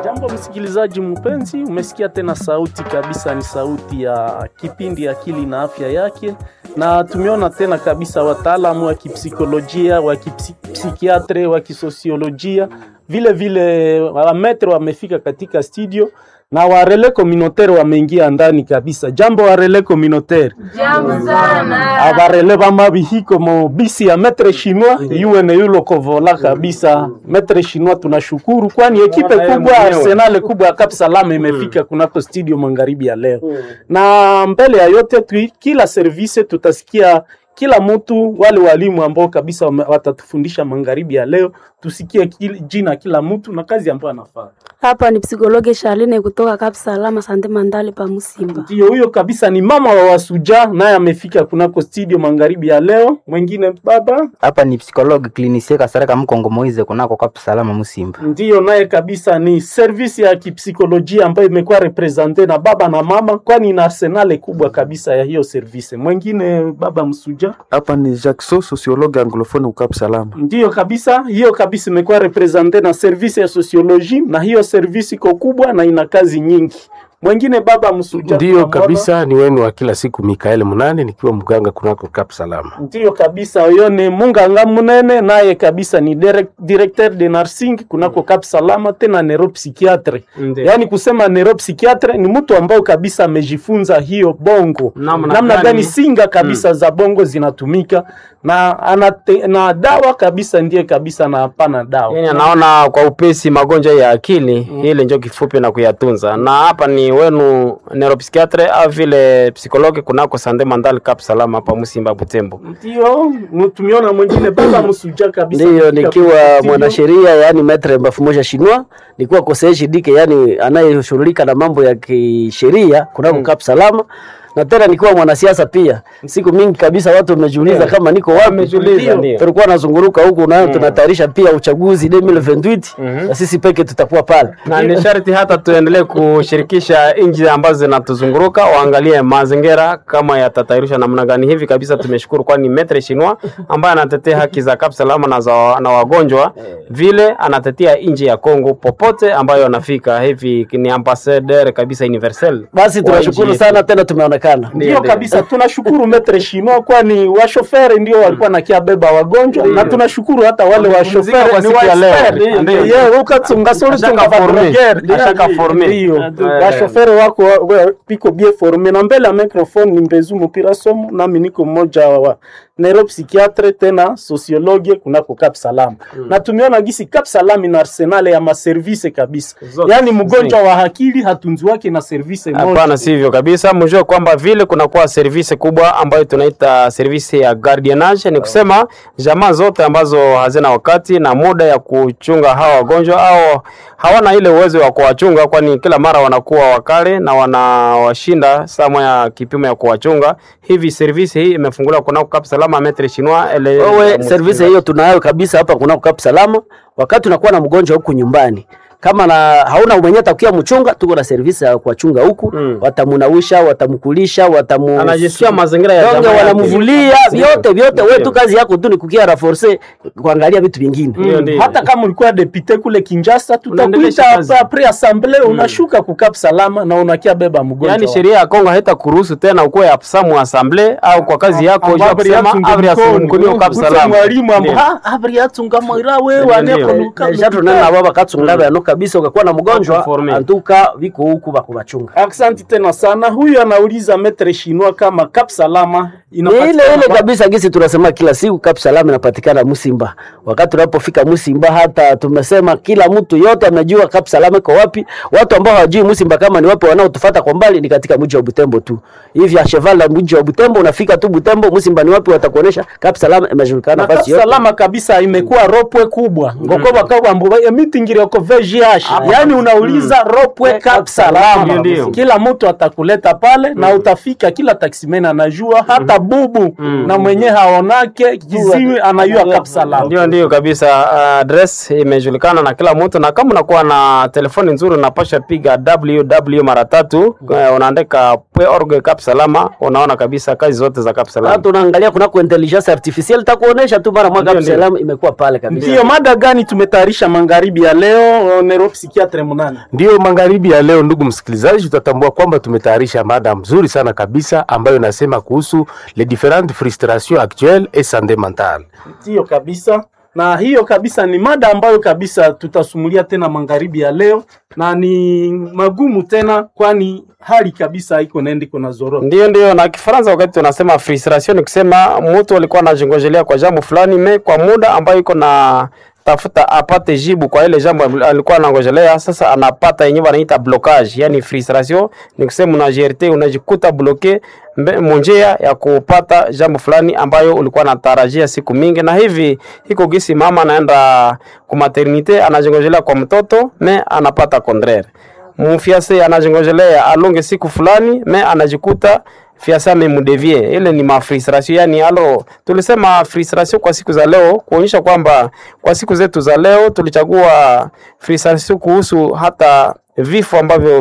Jambo msikilizaji mpenzi, umesikia tena sauti kabisa, ni sauti ya kipindi Akili na Afya Yake, na tumeona tena kabisa wataalamu wa kipsikolojia, wa kipsikiatre, wa kisosiolojia, vile vile wametre wamefika katika studio na warele communautaire wameingia ndani kabisa. Jambo warele communautaire. Jambo sana. abarele bamabihiko mo bisi ya metre chinois yuwe ne yulo kovola kabisa metre chinois tunashukuru kwani ekipe kubwa arsenal kubwa ya Cap Salam imefika kunako studio magharibi ya leo na mbele ya yote tu, kila service tutasikia kila mtu wale walimu ambao kabisa wame- watatufundisha magharibi ya leo tusikie kil, jina kila mtu na kazi ambayo anafanya Hapa ni psikologe Charline kutoka Cap Salama Sante Mandale pa Musimba. Ndio huyo kabisa ni mama wa wasuja, naye amefika kunako studio magharibi ya leo. Mwingine baba hapa ni psikologi klinisie kasareka mkongo moize kunako Cap Salama Musimba. ndiyo naye kabisa ni service ya kipsikolojia ambayo imekuwa represente na baba na mama, kwani ina arsenale kubwa kabisa ya hiyo service. Mwingine baba msuja Hapa ni Jackson, sociologue anglophone ukap salama. ndiyo kabisa, hiyo kabisa imekuwa represente na service ya sociologie, na hiyo service iko kubwa na ina kazi nyingi. Mwingine baba msuja Ndiyo tunamwona. kabisa, ni wenu wa kila siku Mikael Munane, nikiwa mganga kunako Cap Salama. Ndiyo kabisa, huyo ni Munganga Munene, naye kabisa ni direct, directeur de nursing kunako Cap Salama, tena neuropsychiatre. Yaani kusema neuropsychiatre ni mtu ambao kabisa amejifunza hiyo bongo Namna namna gani? gani singa kabisa za bongo zinatumika na anate, na dawa kabisa ndiye kabisa na hapana dawa Yani anaona kwa upesi magonjwa ya akili mm. ile njo kifupi na kuyatunza. Na hapa ni wenu neuropsychiatre au vile psikologi kunako Sande Mandal Cap Salama hapa Musimba Butembo. ndio mu- tumeona mwingine baba msuja kabisa Ndiyo, katika nikiwa studio. mwanasheria yani metre mbafumoja shinwa, nikiwa koseeshi dike yani anayeshughulika na mambo ya kisheria kunako Cap Salama, na tena nikiwa mwanasiasa pia. Siku mingi kabisa watu wamejiuliza kama niko wapi. Wamejiuliza, ndio. Tulikuwa nazunguruka huku na tunatayarisha pia uchaguzi 2028 na sisi peke tutakuwa pale. Na ni sharti hata tuendelee kushirikisha nchi ambazo zinatuzunguruka waangalie mazingira kama yatatayarishwa namna gani. Hivi kabisa tumeshukuru, kwani Metre Shinwa ambaye anatetea haki za Cap Salama na, za, na wagonjwa vile anatetea nchi ya Kongo popote ambayo anafika. Hivi ni ambassadeur kabisa universel. Basi tunashukuru sana tena tumeonekana. Ndio kabisa, tunashukuru metre Shino, kwani washoferi ndio walikuwa nakia beba wagonjwa, na tunashukuru hata wale Wamepumzika washoferi kwa ni siku ya leo. waexpert. Ndio. Yeye ukatsunga sori Ashaka tunga forme. patrogere. Ashaka forme. Ndio Eh. washoferi wako wa- wa- piko bien forme, na mbele ya microphone ni Mbezu Mupira Somo, nami niko mmoja wa neuropsychiatre tena sociologue kunako Cap Salam na tumeona gisi Cap Salam ina arsenal ya maservice kabisa, Zote. yaani mgonjwa wa akili hatunzi wake na service moja Hapana, sivyo kabisa. Mjue kwamba vile kunakuwa service kubwa ambayo tunaita service ya guardianage, ni kusema jamaa zote ambazo hazina wakati na muda ya kuchunga hawa wagonjwa au hawana ile uwezo wa kuwachunga, kwani kila mara wanakuwa wakale na wanawashinda sama ya kipimo ya kuwachunga. Hivi service hii imefunguliwa kunako Cap Salama Metre Chinois ele Wewe service hiyo tunayo kabisa hapa kunako Cap Salama. Wakati unakuwa na mgonjwa huku nyumbani kama na hauna mwenye atakia mchunga, tuko na service ya kuwachunga huku Mm. watamunawisha, watamkulisha, watamu anajisikia mazingira ya donge jamaa yake. wanamvulia vyote vyote. Wewe tu kazi yako tu ni kukia raforce kuangalia vitu vingine. Ndio, ndio. hata kama ulikuwa depute kule Kinshasa, Unaendelesha tutakuita kazi. hapa pre assemblee, unashuka kukap salama na unakia beba mgonjwa Yaani wako. sheria ya Kongo haitakuruhusu tena ukuwe absamu assemble au kwa kazi yako Amba ujue abri kusema yatunga abri mkono. asunguliwe Cap Ute Salama. mwalimu amba Ndio. "Ah, abri yatunga moira wewe Ndio, aneko ndio. nuka Deja tunena baba katsunga yano kabisa, ukakuwa na mgonjwa Informe. antuka viko huku bakubachunga. Aksanti tena sana. Huyu anauliza metre Shinwa kama Cap Salama Ni ile inapatikana ile wapi? kabisa gisi tunasema kila siku Cap Salama inapatikana Musimba. Wakati tunapofika Musimba, hata tumesema kila mtu yote amejua Cap Salama iko wapi. Watu ambao hawajui Musimba kama ni wapi, wanaotufuata kwa mbali ni katika mji wa Butembo tu. Hivi a cheval la mji wa Butembo, unafika tu Butembo, Musimba ni wapi, watakuonesha Cap Salama imejulikana na Cap basi yote. Salama kabisa imekuwa ropwe kubwa ngoko bakabwa mbuba emitingire ko VGH yani unauliza ropwe Cap Salama Ndio, ndio. kila mtu atakuleta pale na utafika kila taximen anajua hata bubu na mwenye haonake kiziwi anajua Cap Salama Ndio, ndio kabisa. Address imejulikana na kila mtu, na kama unakuwa na telefoni nzuri unapasha piga www mara tatu, eh, unaandika org Cap Salama, unaona kabisa kazi zote za Cap Sasa Salama. tunaangalia kunako intelligence artificielle takuonesha tu mara moja Ndio, Cap ndio. Salama imekuwa pale kabisa. Ndiyo mada gani tumetayarisha magharibi ya leo? neuropsychiatre munane Ndiyo magharibi ya leo, ndugu msikilizaji, tutatambua kwamba tumetayarisha mada mzuri sana kabisa ambayo inasema kuhusu les différentes frustrations actuelles et santé mentale. ndiyo kabisa na hiyo kabisa ni mada ambayo kabisa tutasumulia tena magharibi ya leo na ni magumu tena kwani hali kabisa haiko naenda iko na zorota Ndio, ndio. Na Kifaransa wakati tunasema frustration ni kusema mtu alikuwa anajingojelea kwa jambo fulani me kwa muda ambayo iko na tafuta apate jibu kwa ile jambo alikuwa anangojelea, sasa anapata yenyewe wanaita blocage. Yani frustration ni kusema unajerte, unajikuta bloke mbe- munjia ya kupata jambo fulani ambayo ulikuwa natarajia siku mingi, na hivi iko gisi mama anaenda ku maternite anajingojelea kwa mtoto me anapata contraire mfiase anajingojelea alonge siku fulani me anajikuta fiasa amemudevie. Ile ni mafrustration, yani alo tulisema frustration kwa siku za leo, kuonyesha kwamba kwa siku zetu za leo tulichagua frustration kuhusu hata vifo ambavyo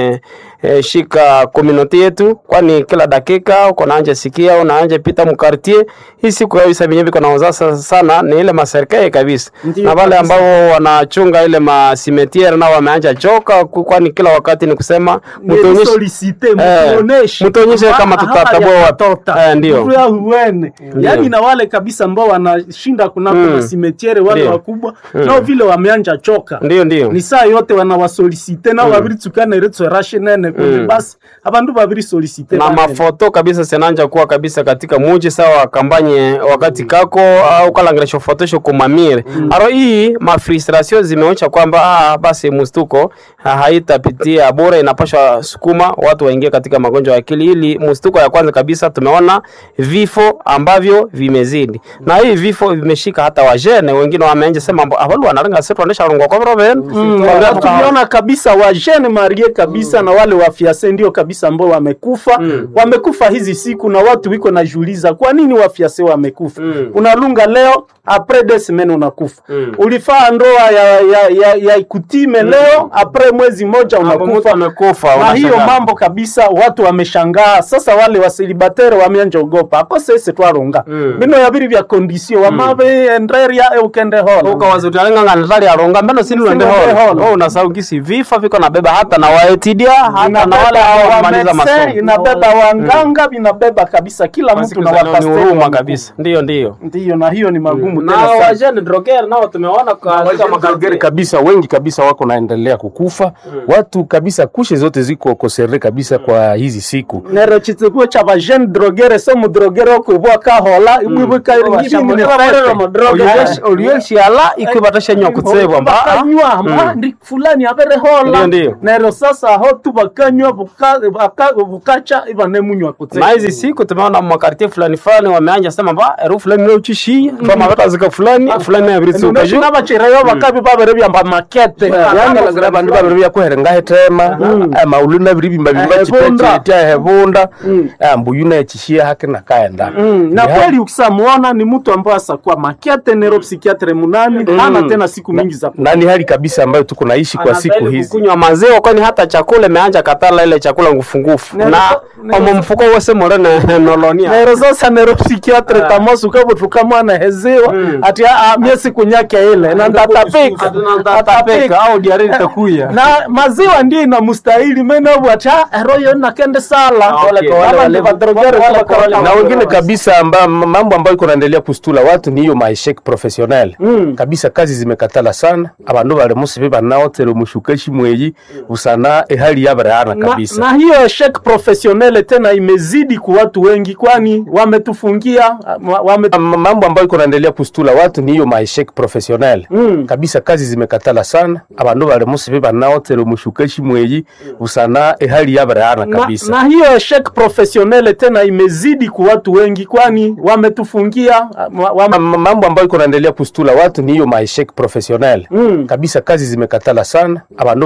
vimeshika community yetu, kwani kila dakika uko naanja sikia unaanja pita mkartie hii siku kabisa venyewe viko naoza sana ni ile maserikali kabisa, Ndiyo na wale kabisa. ambao wanachunga ile masimetiere nao wameanja choka, ku- kwani kila wakati ni kusema mtuonyeshe solicite Eh, mtuoneshe mtuonyeshe kama tutatambua wapi. Eh, ndio. Mtu ya huene yaani na wale kabisa ambao wanashinda kunako Mm. masimetiere wale Ndio. wakubwa nao vile wameanja choka ndio ndio ni saa yote wanawasolicite nao babiri tsukana iretso rashe nene kuni basi abandu babiri solicite na banene. mafoto kabisa sinanja kuwa kabisa katika muji sawa kambanye wakati kako au kalangiresho fotosho kumamire aro hii mafrustration zimeonyesha kwamba ah, basi mustuko ah, haitapitia bora inapasha sukuma watu waingie katika magonjwa ya akili ili mustuko ya kwanza kabisa tumeona vifo ambavyo vimezidi na hii vifo vimeshika hata wajene wengine wameanja sema avalu wanarenga setu wanesha rungwa kwa roben Mm, na tuliona kabisa wa Jeune Marie kabisa na wale wa fiase ndio kabisa ambao wamekufa wamekufa hizi siku, na watu wiko najiuliza kwa nini wa fiase wamekufa. Unalunga leo apres des semaines unakufa. Ulifaa ndoa ya, ya, ya, ya ikutime leo apres mwezi moja mtu unakufa. amekufa Na hiyo unashangaa. mambo kabisa watu wameshangaa. Sasa wale wasilibatere wameanja ogopa akose ese twaronga bino yabiri vya kondisio wamabe enderia eukende hola ukawaza utalenganga natali aronga mbeno sini uende Sini uende holo holo. oh unasahau gisi vifo viko nabeba hata na waetidia hata na wale ambao wamaliza masomo inabeba wanganga vinabeba kabisa kila Kwa mtu siku na za leo ni wapasteri huruma wamekufa. kabisa ndio ndio ndiyo na hiyo ni magumu na tena sana. wajane droger nao tumeona katika Magari makargeri kabisa wengi kabisa wako naendelea kukufa watu kabisa, kushe zote ziko kosere kabisa kwa hizi siku nero chitsikuo cha vajene drogere so mudrogere okubwa kahola ibwibuka olioshiala ikwibatasha nyo kutsebwa mba bakanywa mba ndi fulani abere hola Ndiyo, ndiyo. nero sasa aho tu bakanywa buka- baka- bukacha ibanemunywa kutse na hizi siku tumeona makartie fulani fulani wameanja sema ba eru fulani leo chishia kama batazika fulani fulani abiritsuka juu nabachereyo bakabi babere byamba makete yani langira bandu babiri byakuherenga hetema amaulu nabiri bimba bimba Hebunda. chipechita hebunda ambuyu naechishia hake nakaenda Mm, na kweli ukisamuona ni mtu ambaye asakuwa makiate neuropsychiatre munani hana tena siku mingi za na ni hali kabisa ambayo tuko naishi kwa siku Anastahili hizi kukunywa maziwa kwani hata chakula imeanja katala ile chakula ngufungufu Nero- na nero- omo mfuko wose morene nolonia nero sasa neuropsychiatre tamosu kabutuka mwana heziwa ati a mie siku nyake ile na ndatapika tatapeka au diari itakuya na maziwa ndio inamstahili menabwata royo nakende sala okay. Kama Wale- ndi vadrogere wale- kama kawaida. na wengine kabisa amba, mambo ambayo iko naendelea kustula watu ni hiyo maeshek professionnel kabisa kazi zimekatala sana abandu bali musibe banaotere mushukeshi mweyi usana ehali yabarehana na, kabisa na hiyo shek professionnel tena imezidi kwa watu wengi, kwani wametufungia wa- wame Ma- mambo ambayo iko naendelea kustula watu ni hiyo maeshek professionnel kabisa kazi zimekatala sana abandu bali musibe banaotere mushukeshi mweyi usana ehali yabarehana na, kabisa na hiyo shek professionnel tena imezidi kwa watu wengi, kwani wametufungia wa- wame Ma- mambo ambayo iko naendelea kustula watu ni hiyo maeshek professionnel kabisa kazi zimekatala sana abandu bali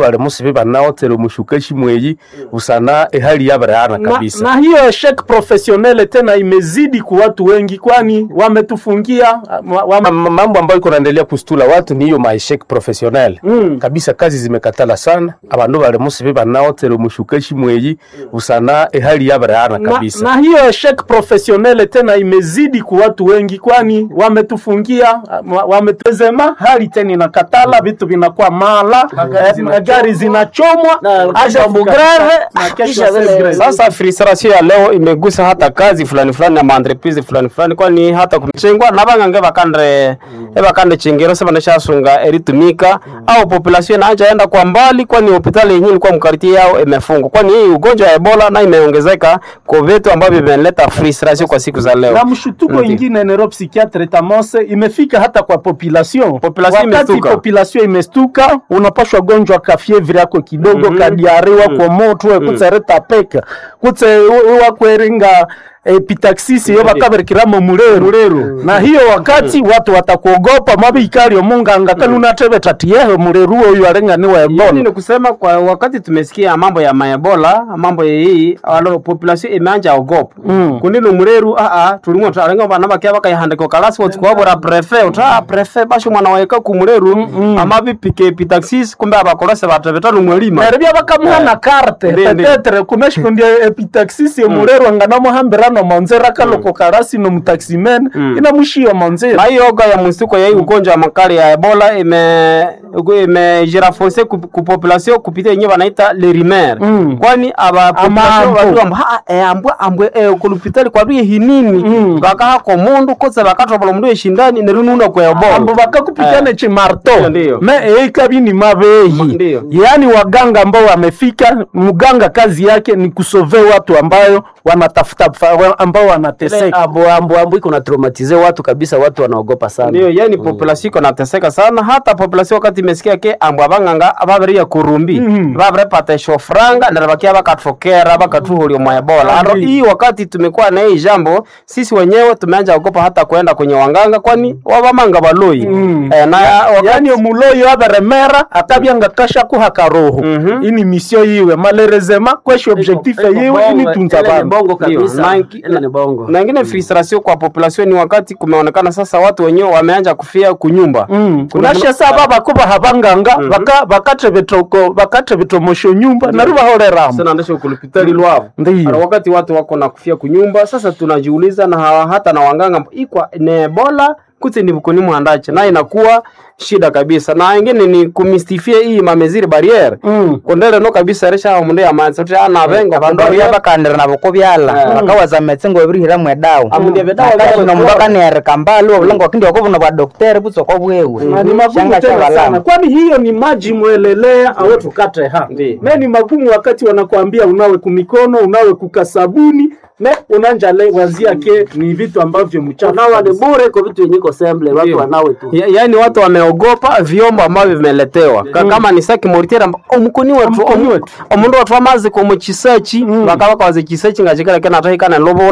bali musibe banaotere mushuka shimweyi usana ehali yabarehana na, kabisa na hiyo eshec professionnel tena imezidi kwa watu wengi, kwani wametufungia wa, wa, Ma- ma- mambo ambayo iko naendelea kustula watu ni hiyo maeshek professionnel Mm. kabisa kazi zimekatala sana abandu bali musibe banaotere mushuka shimweyi usana ehali yabarehana na, kabisa na hiyo eshec professionnel tena imezidi kwa watu wengi, kwani wametufungia wa- wametezema, hali tena inakatala, vitu vinakuwa mala, eh, magari zinachomwa Na kesho hadi mambo kufika- grave, na kesho kisha c'est vile- grave. Sasa frustration ya leo imegusa hata kazi fulani fulani na maentreprise fulani fulani, kwani hata kumchengwa na bangange bakandre e bakande chengero sema neshasunga eritumika au population inaanza enda kwa mbali, kwani hospitali yenyewe ilikuwa mkariti yao imefungwa, kwani hii ugonjwa ya Ebola na imeongezeka kwa vitu ambavyo vimeleta frustration kwa siku za leo. na mshutuko Ndiyo. ingine neuropsychiatre tamose imefika hata kwa population. Population Wakati imestuka. population imestuka, unapashwa gonjwa ka fievre yako kidogo mm -hmm. kadiariwa kwa moto mm. kutsereta peka kutse wakweringa epitaxis yo bakaberikiramo muleru na hiyo wakati watu watakuogopa mabikali omunganga kani unatebe tatiyehe muleru oyo arenganiwa Yani ebola ni kusema kwa wakati tumesikia mambo ya maebola mambo ya hii alo population imeanja ogopa Mm. kunino mureru a a tulimo tarenga bana bakia bakayihandika kalasi watu kwabura prefe uta prefe basho mwana waeka ku mureru ama bipike pitaxis kumbe abakolose batebetano mwelima neribia bakamuhana karte Ndi- ndi. petetre kumeshikundie epitaxis emulero anganamuhambirano monzera kaloko karasi nomutaximen inamushiyo monzera na hiyo oga ya msituko ya hii ugonjwa wa makali ya ebola ime imejirafonse ku ku population kupitia yenyewe wanaita le rimer Mm. kwani aba population Amambo. watu amba ha eh, ambwe ambwe eh, kulupitali kwa bie hinini Mm. bakaha ko mundu kotse bakatobola mundu eshindani nerununa kwa ebola ambo bakakupigana Eh. chimarto Ndiyo, ndiyo. me eikabi ni mabehi Ndiyo. yaani waganga ambao wamefika mganga kazi yake ni kusove watu ambayo wanatafuta fa- ambao wanateseka ambo ambo ambo iko na traumatize watu kabisa, watu wanaogopa sana. ndio yani population iko nateseka sana hata population wakati imesikia ke ambwa banganga baberia kurumbi Mhm. babere pata shofranga na bakia bakatokera bakatuhulio mwa ebola aro hii wakati tumekuwa na hii jambo sisi wenyewe tumeanza ogopa hata kwenda kwenye wanganga kwani wabamanga baloi Mm. eh, na wakati yaani omuloyo aberemera akabyanga kashakuha karoho Mhm. ini misio yiwe malerezema kweshi objectif Iko yiwe bongo, ini tunza ile ni bantu bongo Ndio, kabisa, na inki- ile ni bongo. na ingine frustration kwa population ni wakati kumeonekana sasa watu wenyewe wameanza kufia kunyumba Mm. Kuna- unashe saba bakuba habanganga baka bakatebetoko bakatebetomosho nyumba nari bahoreramo sana ndesho kulipitali lwavo Ndiyo. Ara wakati watu wako na kufia kunyumba sasa tunajiuliza na hawa- hata na wanganga ikwa ni ebola kuti ni bukuni muhandache na inakuwa shida kabisa na ingine ni kumistifia hii mameziri barriere Mm. kondele no kabisa resha mundu ya manzi kuti ana vengo abandu abya bakandira nabo kobyala bakawaza metsengo ebirihiramu edawa Amundi ebedawa Akati byabo kuno mundu bikora. akanereka mbali obulanga wakindi wakobuna bwa dokteri butsoko bwewe Na ni magumu Shanga tena chabalama. sana, kwani hiyo ni maji mwelelea awe tukate ha Ndiyo. me ni magumu wakati wanakuambia unawe kumikono unawe kukasabuni me unanja le wazia ke ni vitu ambavyo mchafu Nawa ni kabisa. bure kwa vitu yenye iko semble, watu Ndio. wanawe tu. Ya, yaani watu wameogopa vyombo ambavyo vimeletewa Ka, kama ni saki moritera omukuni wetu Omukuni omu- wetu. omundu watu amazi komu chisechi bakaba kawaze chisechi ngachikala kena atahikana lobola